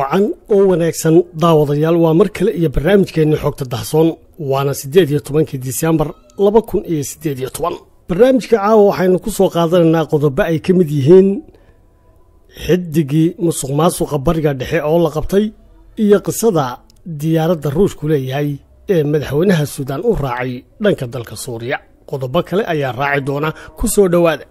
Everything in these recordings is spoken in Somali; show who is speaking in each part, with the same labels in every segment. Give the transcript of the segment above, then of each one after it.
Speaker 1: wacan oo wanaagsan daawadayaal waa mar kale iyo barnaamijkeenni xogta dahsoon waana siddeed iyo tobankii disembar laba kun iyo siddeed iyo toban barnaamijka caawa waxaynu ku soo qaadanaynaa qodobo ay ka mid yihiin xidigii musuq maasuqa bariga dhexe oo la qabtay iyo qisada diyaaradda ruushku leeyahay ee madaxweynaha suudaan u raacay dhanka dalka suuriya qodobo kale ayaa raaci doona ku soo dhowaada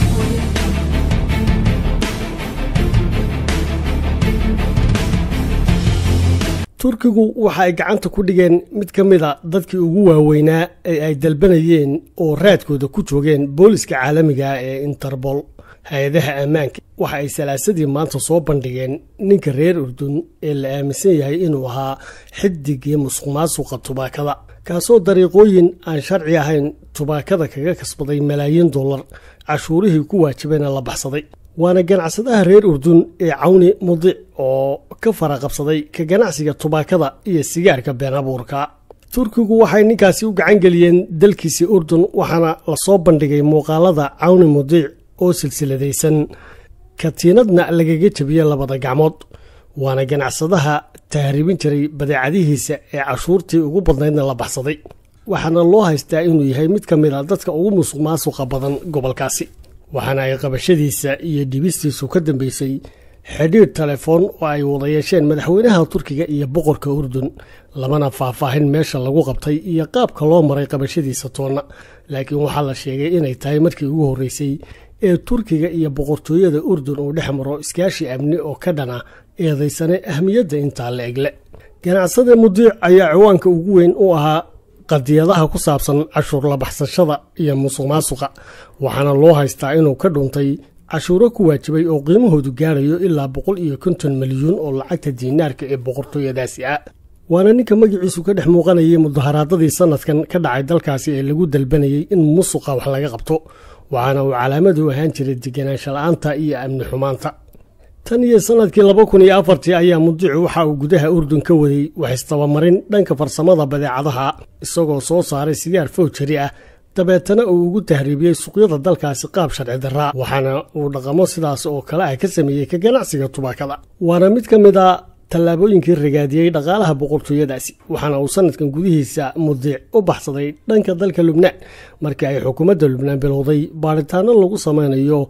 Speaker 1: turkigu waxa ay gacanta ku dhigeen mid ka mid a dadkii ugu waaweynaa ee ay dalbanayeen oo raadkooda ku joogeen booliska caalamiga ee interbol hay-adaha ammaanka waxa ay salaasadii maanta soo bandhigeen ninka reer urdun ee la aaminsan yahay inuu ahaa xidigii musuq maasuqa tubaakada kaasoo dariiqooyin aan sharci ahayn tubaakada kaga kasbaday malaayiin dollar cashuurihii ku waajibayna la baxsaday waana ganacsadaha reer urdun ee cawni mudic oo ka fara qabsaday ka ganacsiga tubaakada iyo sigaarka been abuurka turkigu waxay ninkaasi u gacan geliyeen dalkiisii urdun waxaana lasoo bandhigay muuqaalada cawni mudiic oo silsiladaysan katiinadna lagaga jebiyey labada gacmood waana ganacsadaha tahribin jiray badeecadihiisa ee cashuurtii ugu badnaydna la baxsaday waxaana loo haystaa inuu yahay mid ka mid a dadka ugu musuq maasuqa badan gobolkaasi waxaana ay qabashadiisa iyo dhibistiisu ka dambeysay xidhiidh telefoon oo ay wada yeesheen madaxweynaha turkiga iyo boqorka urdun lamana faahfaahin meesha lagu qabtay iyo qaabka loo maray qabashadiisa toonna laakiin waxaa la sheegay inay tahay markii ugu horreysay ee turkiga iyo boqortooyada urdun uu dhex maro iskaashi amni oo ka dhana eedaysane ahmiyadda intaa la egle ganacsada mudiic ayaa ciwaanka ugu weyn u ahaa qadiyadaha ku saabsan cashuur labaxsashada iyo musuq maasuqa waxaana loo haystaa inuu ka dhuntay cashuuro ku waajibay oo qiimahoodu gaarayo ilaa boqol iyo konton milyuun oo lacagta diinaarka ee boqortooyadaasi ah waana ninka magaciisu ka dhex muuqanayay mudaharaadadii sanadkan ka dhacay dalkaasi ee lagu dalbanayay in musuqa wax laga qabto waxaana uu calaamadu ahaan jiray deganaansha la-aanta iyo amni xumaanta tan iyo sanadkii laba kun iyo afartii ayaa mudicu waxa uu gudaha urdun ka waday waxistabamarin dhanka farsamada badeecadaha isagoo soo saaray sigaar fowjari ah dabeetana uu ugu tahriibiyey suuqyada dalkaasi qaab sharci darraa waxaana uu dhaqamo sidaas oo kale ah ka sameeyey ka ganacsiga tubaakada waana mid ka mid a tallaabooyinkii ragaadiyey dhaqaalaha boqortooyadaasi waxaana uu sanadkan gudihiisa mudiic u baxsaday dhanka dalka lubnaan markii ay xukuumadda lubnaan bilowday baaritaano lagu samaynayo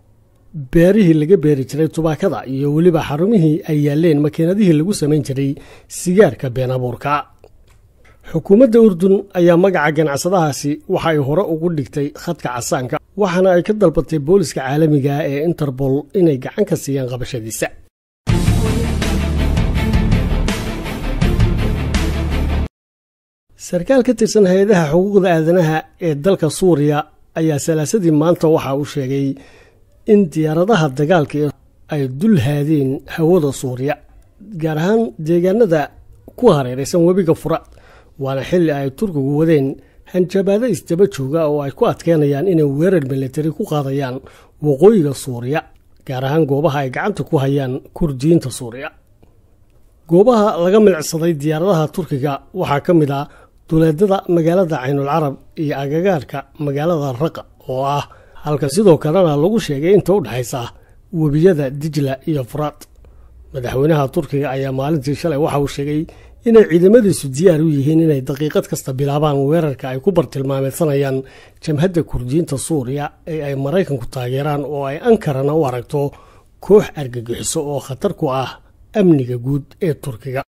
Speaker 1: beerihii laga beeri jiray tubaakada iyo weliba xarumihii ay yaaleen makiinadihii lagu samayn jiray sigaarka been abuurka xukuumadda urdun ayaa magaca ganacsadahaasi waxa ay hore ugu dhigtay khadka casaanka waxaana ay ka dalbatay booliska caalamiga ee interbol inay gacan ka siiyaan qabashadiisa sarkaal ka tirsan hay-adaha xuquuqda aadanaha ee dalka suuriya ayaa salaasadii maanta waxa uu sheegay in diyaaradaha dagaalka ay dul haadeen hawada suuriya gaar ahaan deegaanada ku hareeraysan webiga furaad waana xilli ay turkigu wadeen hanjabaado isdaba jooga oo ay ku adkeynayaan inay weerar militari ku qaadayaan waqooyiga suuriya gaar ahaan goobaha ay gacanta ku hayaan kurdiyiinta suuriya goobaha laga milicsaday diyaaradaha turkiga waxaa ka mid ah duleedada magaalada caynul carab iyo agagaarka magaalada raqa oo ah halka sidoo kalena lagu sheegay inta u dhexaysa webiyada dijla iyo furaad madaxweynaha turkiga ayaa maalintii shalay waxa uu sheegay inay ciidamadiisu diyaar u yihiin inay daqiiqad kasta bilaabaan weerarka ay ku bartilmaameysanayaan jamhadda kurdiyiinta suuriya ee ay maraykanku taageeraan oo ay ankarana u aragto koox argagixiso oo khatar ku ah amniga guud ee turkiga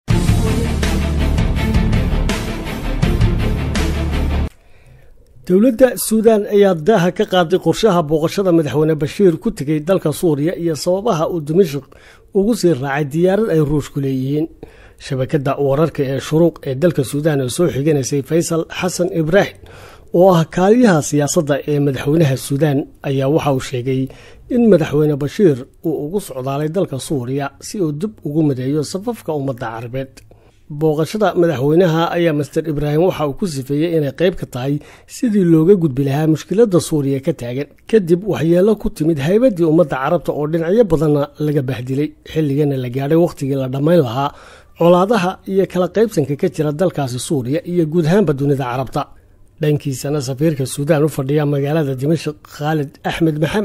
Speaker 1: dowladda suudaan ayaa daaha ka qaaday qorshaha booqashada madaxweyne bashiir ku tegay dalka suuriya iyo sababaha uu dimashik ugu sii raacay diyaarad ay ruushku leeyihiin shabakadda wararka ee shuruuq ee dalka suudaan oo soo xiganaysay faysal xasan ibraahim oo ah kaaliyaha siyaasadda ee madaxweynaha suudaan ayaa waxa uu sheegay in madaxweyne bashiir uu ugu socdaalay dalka suuriya si uu dib ugu madeeyo safafka ummadda carabeed booqashada madaxweynaha ayaa master ibraahim waxa uu ku sifeeyey inay qayb ka tahay sidii looga gudbi lahaa mushkiladda suuriya ka taagan kadib waxyeelo ku timid haybaddii ummadda carabta oo dhinacyo badanna laga bahdilay xilligana la gaadhay wakhtigii la dhammayn lahaa colaadaha iyo kala qaybsanka ka jira dalkaasi suuriya iyo guud ahaanba dunida carabta dhankiisana safiirka suudaan u fadhiya magaalada dimashik khaalid axmed maxamed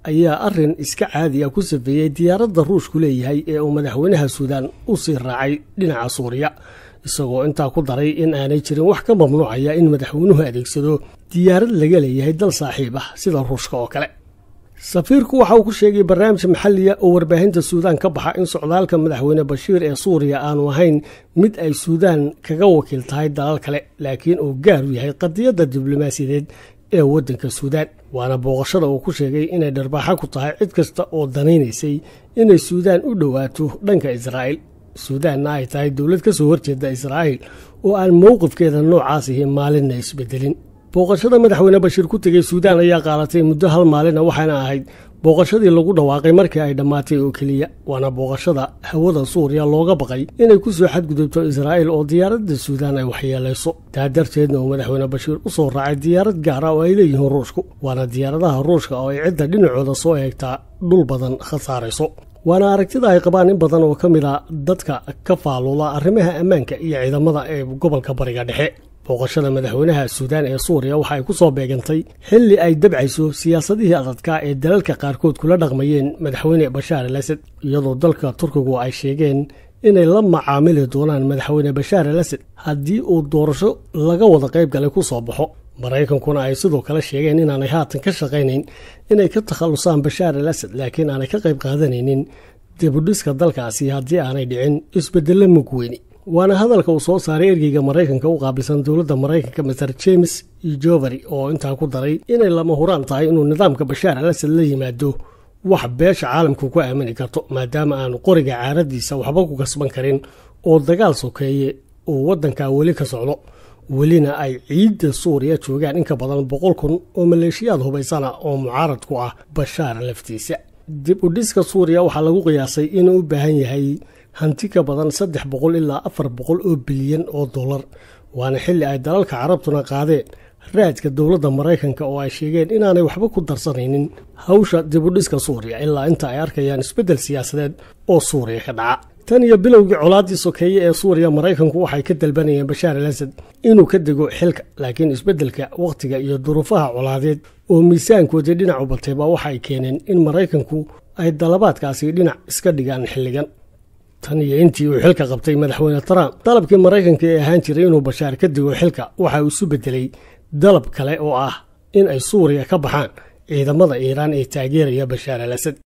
Speaker 1: ayaa arrin iska caadi ah ku safeeyey diyaaradda ruushku leeyahay ee uu madaxweynaha suudaan u sii raacay dhinaca suuriya isagoo intaa ku daray in aanay jirin wax ka mamnuucaya in madaxweynuhu adeegsado diyaarad laga leeyahay dal saaxiib ah sida ruushka oo kale safiirku waxa uu ku sheegay barnaamij maxaliya oo warbaahinta suudaan ka baxa in socdaalka madaxweyne bashiir ee suuriya aanu ahayn mid ay suudaan kaga wakiil tahay dalal kale laakiin uu gaar u yahay qadiyadda diblomaasiyadeed ee waddanka suudaan waana booqashada uu ku sheegay inay dharbaaxa ku tahay cid kasta oo danaynaysay inay suudaan u dhowaato dhanka israa'iil suudaanna ay tahay dowlad ka soo horjeeda israa'iil oo aan mowqifkeeda noocaasihi maalinna isbedelin booqashada madaxweyne bashiir ku tegey suudaan ayaa qaadatay muddo hal maalina waxaana ahayd booqashadii lagu dhawaaqay markii ay dhammaatay oo keliya waana booqashada hawada suuriya looga baqay inay ku soo xadgudubto israa'iil oo diyaaradda suudaan ay waxyeelayso taa darteedna uu madaxweyne bashiir u soo raacay diyaarad gaara oo ay leeyihiin ruushku waana diyaaradaha ruushka oo ay cidda dhinacooda soo eegtaa dhul badan khasaarayso waana aragtida ay qabaan in badan oo ka mid a dadka ka faaloola arrimaha ammaanka iyo ciidamada ee gobolka bariga dhexe booqashada madaxweynaha suudaan ee suuriya waxa ay ku soo beegantay xilli ay dabcayso siyaasadihii adadka ee dalalka qaarkood kula dhaqmayeen madaxweyne bashaar al asad iyadoo dalka turkigu ay sheegeen inay la macaamili doonaan madaxweyne bashaar al asad haddii uu doorasho laga wada qayb galay ku soo baxo maraykankuna ay sidoo kale sheegeen inaanay haatan ka shaqaynayn inay ka takhallusaan bashaar al asad laakiin aanay ka qayb qaadanaynin dibudhiska dalkaasi haddii aanay dhicin isbeddello mug weyni waana hadalka uu soo saaray ergeyga maraykanka u qaabilsan dowladda maraykanka master james jovery oo intaa ku daray inay lama huraan tahay inuu nidaamka bashaar al asad la yimaado wax beesha caalamku ku aamini karto maadaama aanu qoriga caaradiisa waxba ku kasban karin oo dagaal sokeeye uu waddankaa weli ka socdo welina ay ciidda suuriya joogaan in ka badan boqol kun oo maleeshiyaad hubaysana oo mucaarad ku ah bashaar laftiisa dib u dhiska suuriya waxaa lagu qiyaasay inuu u baahan yahay hanti ka badan saddex boqol ilaa afar boqol oo bilyan oo dollar waana xilli ay dalalka carabtuna qaadeen raadka dowladda maraykanka oo ay sheegeen inaanay waxba ku darsanaynin hawsha dibudhiska suuriya ilaa inta ay arkayaan isbeddel siyaasadeed oo suuriya ka dhaca tan iyo bilowgii colaaddii sokeeye ee suuriya maraykanku waxay ka dalbanayeen bashaar al asad inuu ka dego xilka laakiin isbeddelka wakhtiga iyo duruufaha colaadeed oo miisaankoodii dhinac u batayba waxa ay keeneen in maraykanku ay dalabaadkaasi dhinac iska dhigaan xilligan tan iyo intii uu xilka qabtay madaxweyne trump dalabkii maraykanka ee ahaan jiray inuu bashaar ka dego xilka waxa uu isu beddelay dalab kale oo ah in ay suuriya ka baxaan ciidamada iiraan ee taageeraya bashaar al asad